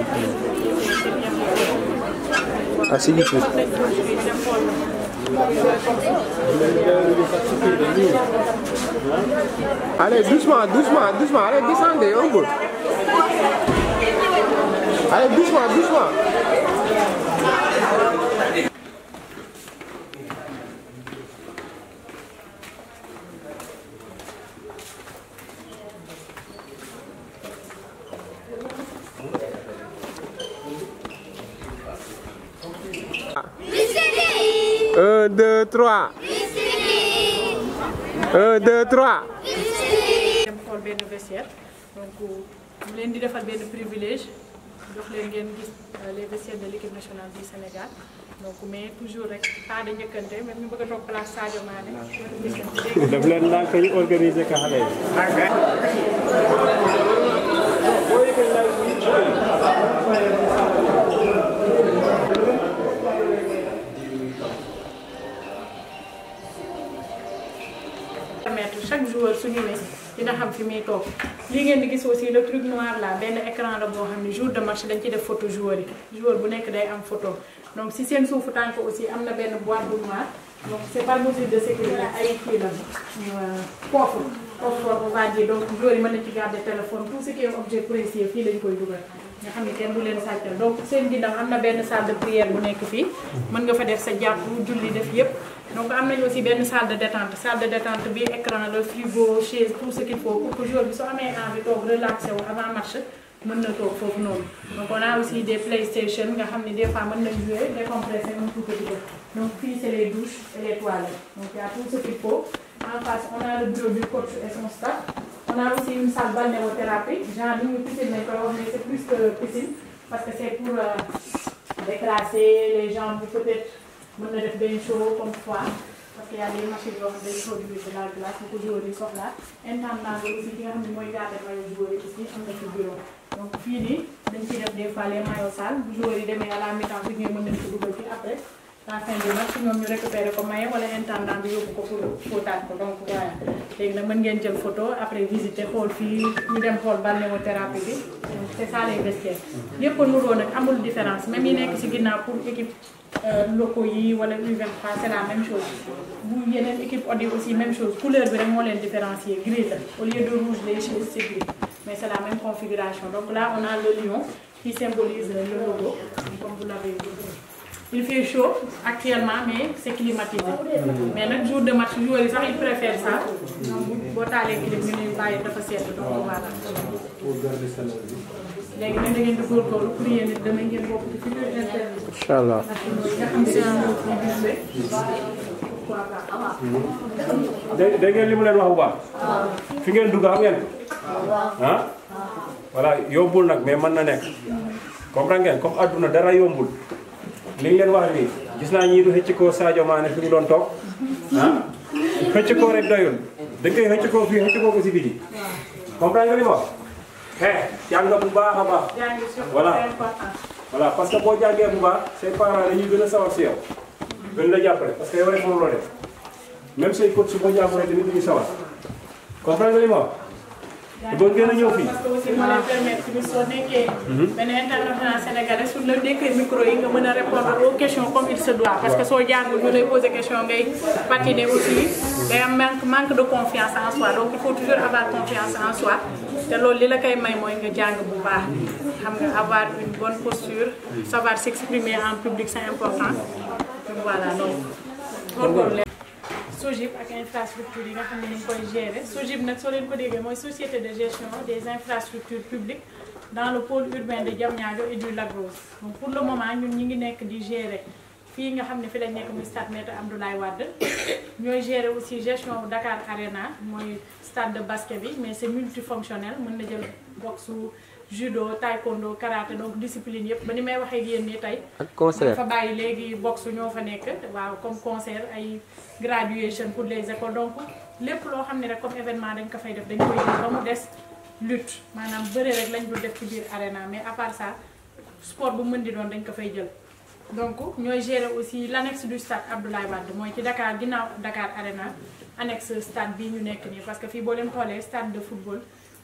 ah si YouTube allez doucement doucement doucement allez descendez un peu allez doucement doucement Un, deux, trois. Un, deux, trois. dem xool benn vestiaire donc mu leen di defal benn privilège jox leen ngeen gis les vestiaires de l'équipe nationale du Sénégal donc mais toujours rek pas de njëkkante même ñu bëgg a toog place Sadio Mané daf leen ndànk ñu organiser ka xale yi. permettre chaque joueur su ñëwee dina xam fi muy toog lii ngeen di gis aussi le truc noir là benn écran la boo xam ne jour de match dañ ci def photo joueur yi joueur bu nekk day am photo donc si seen suufu tànk aussi am na benn boîte bu noir donc c' est par mesure de sécurité ay kii la coffre coffre on va dire donc joueur yi mën na ci garder téléphone tout ce qui est objet précieux fii lañ koy dugal nga xam ne kenn du leen sàccal donc seen ginnaaw am na benn salle de prière bu nekk fii mën nga fa def sa jàpp julli def yépp donc am nañu aussi benn salle de détente salle de détente bi écran le frigo chaise tout ce qu'il faut pour que joueur bi soo amee envie toog relaxé wu avant match mën na toog foofu noonu donc on a aussi des playstation nga xam ne des fois mën nañ jouer décompresser un tout petit peu donc fii c'est les douches et les toilettes donc il y a tout ce qu'il faut en face on a le bureau du coach et son staff on a aussi une salle balnéothérapie genre ni ñu piscine nañ koy wax mais c'est plus que piscine parce que c'est pour euh, déclasser les jambes peut-être mën na def benn show comme fois parce que y a des machines yoo xam ne dañu produire de la glace bu ko joueur yi soxla intendant bi aussi ki nga xam ne mooy garder maillot joueur yi aussi am na ci bureau donc fii nii dañ ciy def des fois les maillots sales bu joueur yi demee à la mi-temps bi ñuy mën nañ ko dugal ci après la fin du match ñoom ñu récupérer ko maye wala intendant bi yóbbu ko pour fóotaat ko donc voilà léegi nag mën ngeen jël photo après visiter xool fii ñu dem xool balnéothérapie bi donc c'est ça les vestiaires yëpp a nuroo nag amul différence même yi nekk ci ginnaaw pour équipe locaux yi wala U23 c'est la même chose bu yeneen équipe Odi aussi même chose couleur bi rek moo leen différencier gris la au lieu de rouge les chaises c'est gris mais c'est la même configuration donc là on a le lion qui symbolise le logo comme vous l'avez vu il fait chaud actuellement mais c'est climatisé mais nag jour de match joueurs yi sax ils préfèrent ça donc boo taalee clim ñu ne bàyyi dafa sedd donc voilà léegi nag da ngeen di góorgóorlu pour yéen it dama ngeen bokk ci futur interview incha allah dégg dégg ngeen li mu leen wax bu baax. fi ngeen dugg xam ngeen ko. ah voilà yombul nag mais mën na nekk. comprendre ngeen comme adduna dara yombul. li leen wax nii gis naa ñii du xëcc ko Sadio Mané fi mu doon toog ah xëcc ko rek doyul dañ koy xëcc ko fii xëcc ko ko si biti comprendre nga li ma wax. eh jàng bu baax a baax. Voilà. voilà parce que boo jàngee bu baax say parents dañuy gën a sawar si yow gën la jàppale parce que yow rek moom loo def même say coach su boo jàppalee tamit duñu sawar comprendre nga li ma wax. bëgg ngeen a ñëw fii. parce que aussi moo leen permettre tamit soo nekkee. benn international sénégalais su la dékkee micro yi nga mën a répondre aux questions comme il se doit. parce que soo jàngul ñu lay poser question ngay patiner aussi day am manque manque de confiance en soi donc il faut toujours avoir confiance en soi te loolu li la koy may mooy nga jàng bu baax xam nga avoir une bonne posture savoir s'exprimer en public c'est important donc voilà donc góorgóorlu leen. SOGIP ak infrastructure yi nga xam ne ñu ngi koy gérer SOGIP nag soo leen ko déggee mooy société de gestion des infrastructures publiques dans le pôle urbain de Diamniadio et du Lac Rose donc pour le moment ñun ñi ngi nekk di gérer fii nga xam ne fi lañ nekk muy stade Maître Abdoulaye Wade ñooy gérer aussi gestion Dakar Arena mooy stade de basket bi mais c'est multifonctionnel mën na jël boxe judo taekwondo karaté donc discipline yëpp ba ni may waxee ak yéen nii tey ak concert fa bàyyi léegi boxe ñoo fa nekk waaw comme concert ay graduation pour les écoles donc lépp loo xam ne rek comme événement dañ ko fay def dañ koy jël ba mu des lutte maanaam bëre rek lañ dul def ci biir arena mais à part ça sport bu mën di doon dañ ko fay jël donc ñooy gérer aussi l'annexe du stade Abdoulaye Wade mooy ci Dakar ginnaaw Dakar Arena annexe stade bii ñu nekk nii parce que fii boo leen xoolee stade de football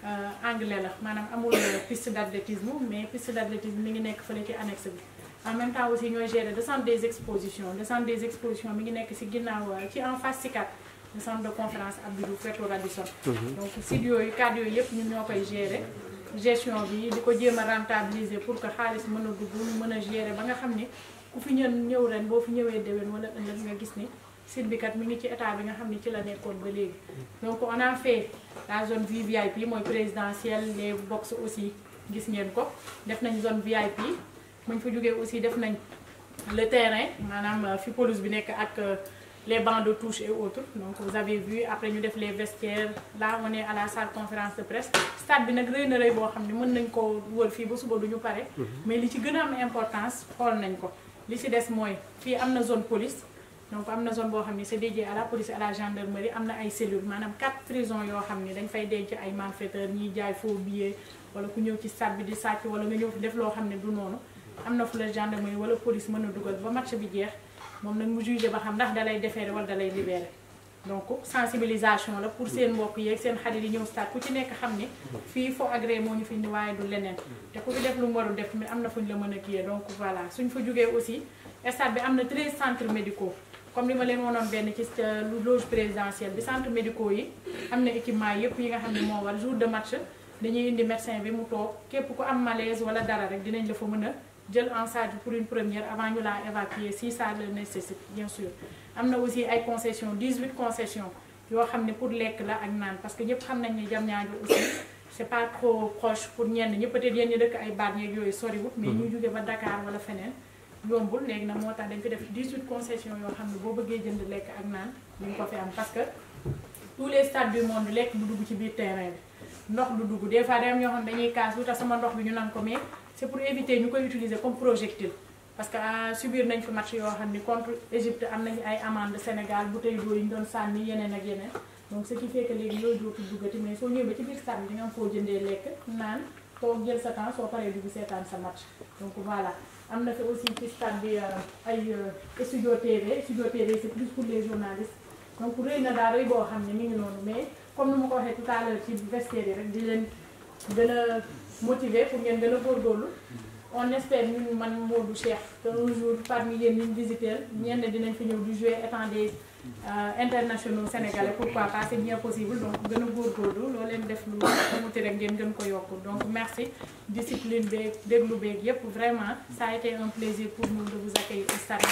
anglais la maanaam amul piste d'athlétisme mais piste d'athlétisme mi ngi nekk fële ci annexe bi en même temps aussi ñooy gérer le centre des expositions le centre des expositions mi ngi nekk ci ginnaaw ci en face CICAD le centre de conférence Abdou Diouf wetu Radisson donc site yooyu cadre yooyu yëpp ñun ñoo koy gérer gestion bi di ko jéem a rentabiliser pour que xaalis mën a dugg mën a gérer ba nga xam ni ku fi ñën ñëw ren boo fi ñëwee déwén wala ëllëg nga gis ni site bi kat mi ngi ci état bi nga xam ni ci la nekkoon ba léegi donc on a fait la zone VIP mooy présidentielle les box aussi gis ngeen ko def nañ zone VIP muñ fa jógee aussi def nañ le terrain maanaam fi pelouse bi nekk ak les bancs de touche et autres donc vous avez vu après ñu def les vestiaires là on est à la salle conférence de presse stade bi nag rëy na rëy boo xam ne mën nañ ko wër fii ba suba duñu pare mais li ci gën a am importance xool nañ ko li ci des mooy fii am na zone police donc am na zone boo xam ne c'est dédié à la police et à la gendarmerie am na ay cellules maanaam quatre prisons yoo xam ne dañ fay denc ay malfaiteurs ñiy jaay faux billets wala ku ñëw ci stade bi di sàcc wala nga ñëw fi def loo xam ne du noonu am na fu la gendarmerie wala police mën a dugal ba match bi jeex moom nag mu jugé ba xam ndax dalay déférer wala dalay libérer donc sensibilisation la pour seen mbokk yeeg seen xarit yi ñëw stade ku ci nekk xam ni fii foo agréé moo ñu fi indi waaye du leneen te ku fi def lu mu warul def mais am na fu ñu la mën a kiyee donc voilà suñ fa jógee aussi stade bi am na 13 centres médicaux comme li ma leen woonoon benn ci loge présidentielle bi centres médicaux yi am na équipement yëpp yi nga xam ne moo war jour de match dañuy indi médecin bi mu toog képp ku am malaise wala dara rek dinañ la fa mën a jël en charge pour une première avant ñu laa évacuer si ça le nécessite bien sûr am na aussi ay concessions 18 concessions yoo xam ne pour lekk la ak naan parce que ñëpp xam nañ ne Diamniadio aussi c'est pas trop proche pour ñenn ñi peut-être yéen ñi dëkk ay baat yeeg yooyu soriwut mais ñu jóge ba Dakar wala feneen yombul léegi nag moo tax dañ fi def 18 concessions yoo xam ne boo bëggee jënd lekk ak naan ñu ko fi am parce que tous les stades du monde lekk du dugg ci biir terrain bi ndox du dugg des fois day am ñoo xam ne dañuy kaas lu tax sama ndox bi ñu nan ko mais c'est pour éviter ñu koy utiliser comme projectile parce que subir nañ fi match yoo xam ni contre Égypte am nañu ay amende Sénégal bouteille d'eau yi ñu doon sànni yeneen ak yeneen donc ce qui fait que léegi yooyu dootul duggati mais soo ñëwee ba ci biir stade bi di nga am foo jëndee lekk naan toog jël sa temps soo paree dugg seetaan sa match donc voilà am na fi aussi ci stade bi ay studio TV studio TV c'est plus pour les journalistes donc rëy na daal rëy boo xam ne mi ngi noonu mais comme ni ma ko waxee tout à l'heure ci vestiaire yi rek di leen gën a motiver pour ngeen gën a góorgóorlu on espère ñun man Modou Cheikh que un jour parmi yéen ñu visiter ñenn dinañ fi ñëw di jouer étant des internationaux sénégalais pourquoi pas c'est bien possible donc gën a góorgóorlu loo leen def lu amuti rek ngeen gën ko yokk donc merci discipline beeg déglu beeg yépp vraiment ça a été un plaisir pour nous de vous accueillir au stade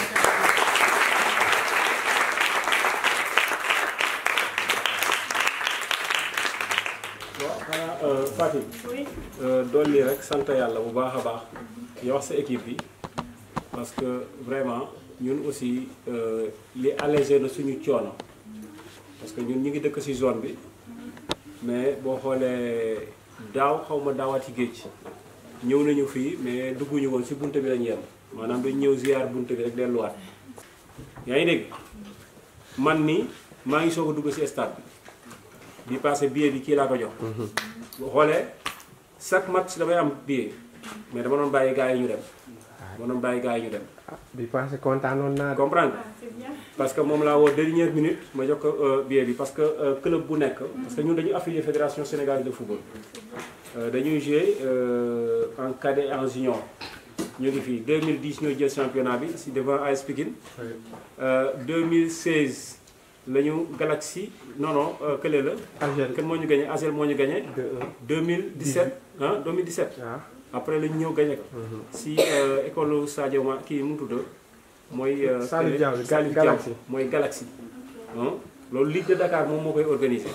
waaw xanaa Fatick oui dolli rek sant yàlla bu baax a baax di wax sa équipe bi parce que vraiment ñun aussi li allégé na suñu coono parce que ñun ñu ngi dëkk ci zone bi mais boo xoolee daaw xaw ma daawaati géej ñëw nañu fii mais dugguñu woon ci bunte bi lañu yem maanaam dañu ñëw ziar bunte bi rek delluwaat yaa ngi dégg man ni maa ngi soog a dugg ci stade bi bi passé billet bi kii laa ko jox boo xoolee chaque match damay am billet mais dama doon bàyyi gars yi ñu dem dama doon bàyyi gars yi ñu dem bi passé kontaanoon naa de. comprendre ah c'est bien parce que moom laa woo dernière minute ma jox ko billet bi parce que euh, club bu nekk parce que ñun dañu affilié fédération sénégalaise de football Euh, dañuy jouer euh, en cadet et en junior ñu ngi fii 2010 ñoo jël championnat bi si devant AS Pikine Euh, 2016 la ñu Galaxy non non euh, kële la Algérie kan moo ñu gagné Asel moo ñu gagné 2-1 2017 ah 2017 waaw. après la ñu ñëw gagné ko si euh, école Sadio Ma kii mu tudd mooy euh, Salif kële- Diao bi, Salif Galaxy. Diao mooy Galaxy ah loolu Ligue de Dakar moom moo koy organisé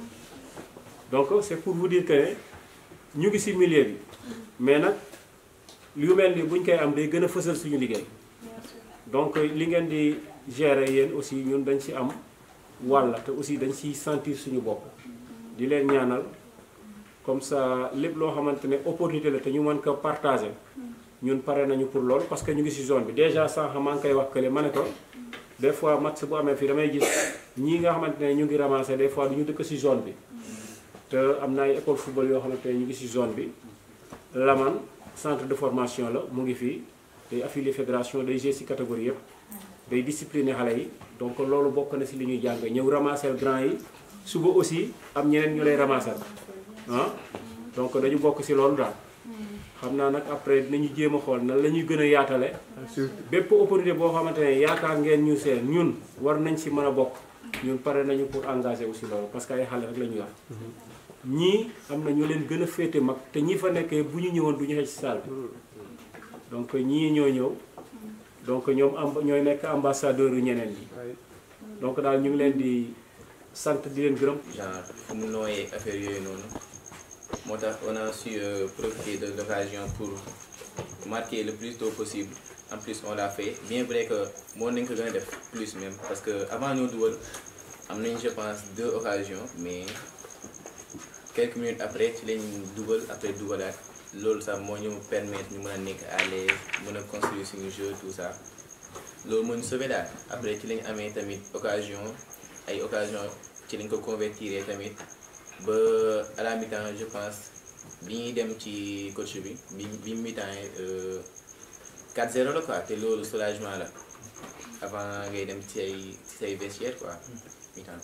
donc c'est pour vous dire que ne ñu ngi si milieu bi mais nag lu mel ni bu ñu koy am day gën a fësal suñu liggéey donc li ngeen di gérer yéen aussi ñun dañ si am wàll te aussi dañ siy sentir suñu bopp di leen ñaanal comme ça lépp loo xamante ne opportunité la te ñu mën ko partager ñun pare nañu pour loolu parce que ñu ngi si zone bi déjà sànq maa ngi koy wax kële ma ne ko des fois match bu amee fii damay gis ñii nga xamante ne ñu ngi ramasser des fois du ñu dëkk si zone bi te am na ay école football yoo xamante ne ñu ngi si zone bi Laman centre de formation la mu ngi fii day affilié fédération day jouer si catégorie yëpp day discipliner xale yi donc loolu bokk na si li ñuy jàng ñëw ramasser grand yi suba aussi am ñeneen ñu lay ramasser ah donc dañu bokk si loolu daal xam naa nag après dinañu jéem a xool nan la ñuy gën a yaatale bépp opportunité boo xamante ne yaakaar ngeen ñu seen ñun war nañ si mën a bokk ñun pare nañu pour engager aussi loolu parce que ay xale rek la ñu yor ñii am na ñu leen gën a féete mag te ñi fa nekkee bu ñu ñëwoon du ñu xëj si salle bi donc ñii ñoo ñëw donc ñoom amb ñooy nekk ambassadeur yu ñeneen ñi donc daal ñu ngi leen di sant di leen gërëm genre fu mu nooyee affaire yooyu noonu moo tax on a su euh, profiter de l'occasion pour marquer le plus tôt possible en plus on l'a fait bien vrai que moo nañ ko gën a def plus même parce que avant ñoo dugal am nañ je pense deux occasions mais quelques minutes après ci lañ dugal après dugalaat loolu sax moo ñu permettre ñu mën a nekk à l'aise mën a construire suñu jeu tout ça loolu moo ñu sauvé daal après ci lañ amee tamit occasion ay occasion ci lañ ko convertir tamit ba à la mi-temps je pense bi ñuy dem ci coach bi bi bi mi-temps euh, 4-0 la quoi te loolu soulagement la avant ngay dem ci say ci say vestiaire quoi mi-temps.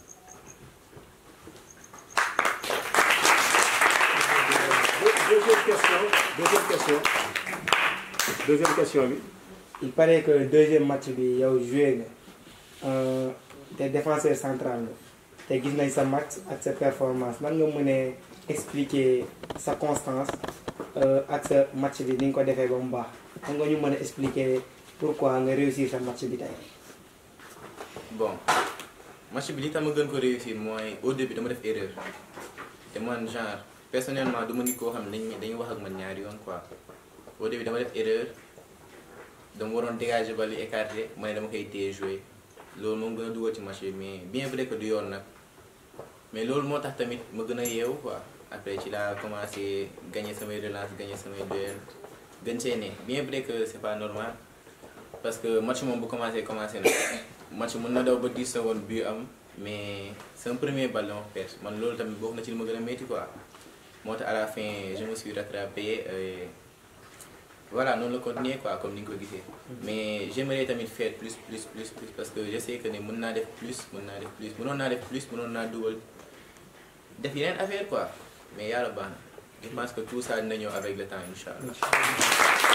deuxième question deuxième question deuxième question bi il paraît que deuxième match bi yow joué nga te défenseur central nga te gis nañ sa match ak sa performance nan nga mënee expliquer sa constance euh, ak sa match bi ni nga ko defee ba mu baax xam nga ñu mën a expliquer pourquoi nga réussir sa match bi tey. bon match bi li tax ma gën ko réussir mooy au début dama def erreur te man genre personnellement du ma nit koo xam ne dañuy dañuy wax ak man ñaari yoon quoi au début dama def erreur dama waroon dégager bal yi écarté ma ne dama koy téye jouer loolu moom gën a dugal ci match bi mais bien vrai que du yoon nag mais loolu moo tax tamit ma gën a yeewu quoi après ci laa commencé gagner samay relance gagner samay duel gën see ne bien vrai que c'est pas normal parce que match moom bu commencé commencé na match mën na daw ba 10 secondes bi am mais c'est un premier bal dama perte man loolu tamit bokk na ci li ma gën a métti quoi moo tax à la fin je me suis rattrapé et voilà noonu la continuer quoi comme ni nga ko gisee mais j'aimerais tamit faire plus plus plus plus parce que je sais que ne mën naa def plus mën naa def plus mënoon naa def plus mënoon naa dugal def yeneen affaire quoi mais yàlla baax na je pense que tout ça dina ñëw avec le temps incha allah